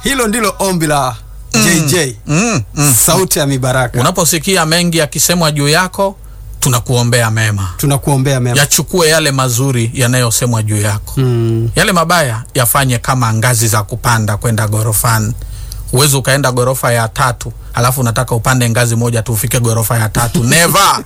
hilo ndilo ombi la JJ mm, mm. sauti ya mibaraka Unaposikia mengi yakisemwa juu yako, tunakuombea mema, tunakuombea mema yachukue yale mazuri yanayosemwa juu yako mm. yale mabaya yafanye kama ngazi za kupanda kwenda gorofani. Huwezi ukaenda gorofa ya tatu alafu unataka upande ngazi moja tu ufike gorofa ya tatu never.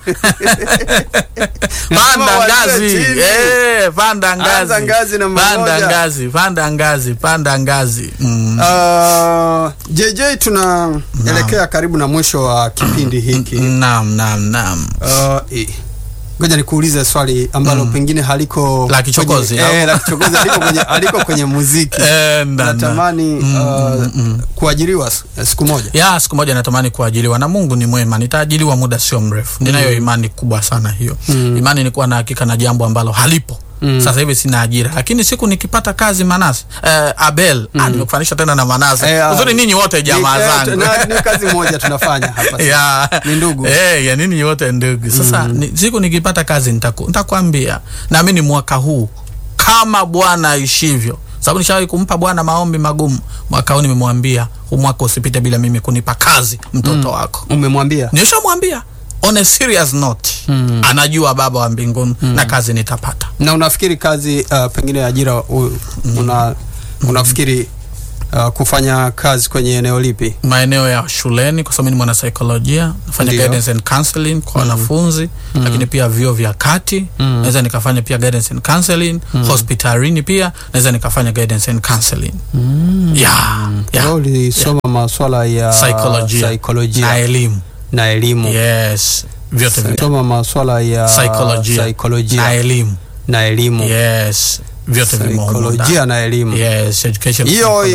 panda uanzie ngazi chini. eh, panda ngazi, Anza ngazi namba panda moja. ngazi, panda ngazi, panda ngazi mm. Uh, JJ tunaelekea karibu na mwisho wa kipindi hiki Naam, naam, naam. Uh, i- ngoja nikuulize swali ambalo pengine haliko La kichokozi, kwenye, au? eh, la kichokozi haliko kwenye, haliko kwenye muziki Eh, nda, nda. natamani uh, kuajiriwa s- siku moja ya siku moja natamani kuajiliwa na Mungu ni mwema, nitaajiliwa muda sio mrefu. Ninayo imani kubwa sana hiyo. Imani ni kuwa na hakika na jambo ambalo halipo. Sasa hivi sina ajira, lakini siku nikipata kazi Manase eh, Abel ah, nimekufanisha tena na Manase Eh, ah, uzuri, ninyi wote jamaa Ni- eh, zangu na- ni kazi moja tunafanya hapa sasa. ya Ni ndugu. eh, ya nini wote ndugu. Sasa ni, siku nikipata kazi nitaku, nitakwambia. Naamini mwaka huu kama Bwana aishivyo, sababu nishawahi kumpa Bwana maombi magumu. Mwaka huu nimemwambia huu mwaka usipite bila mimi kunipa kazi mtoto wako. umemwambia Nishamwambia on a serious note. Anajua Baba wa mbinguni na kazi nitapata. na unafikiri kazi uh, pengine ajira u, una, unafikiri uh, kufanya kazi kwenye eneo lipi maeneo ya shuleni kwa sababu mimi ni mwanasaikolojia nafanya Ndio. guidance and counseling kwa wanafunzi lakini pia vyuo vya kati naweza nikafanya pia guidance and counseling hospitalini pia naweza nikafanya guidance and counseling yeah, yeah. Wewe ulisoma maswala ya Saikolojia saikolojia na elimu na elimu yes vyote viwili. soma maswala ya Saikolojia saikolojia na elimu na elimu yes vyote vimo humo ndani. saikolojia na elimu yes education hiyo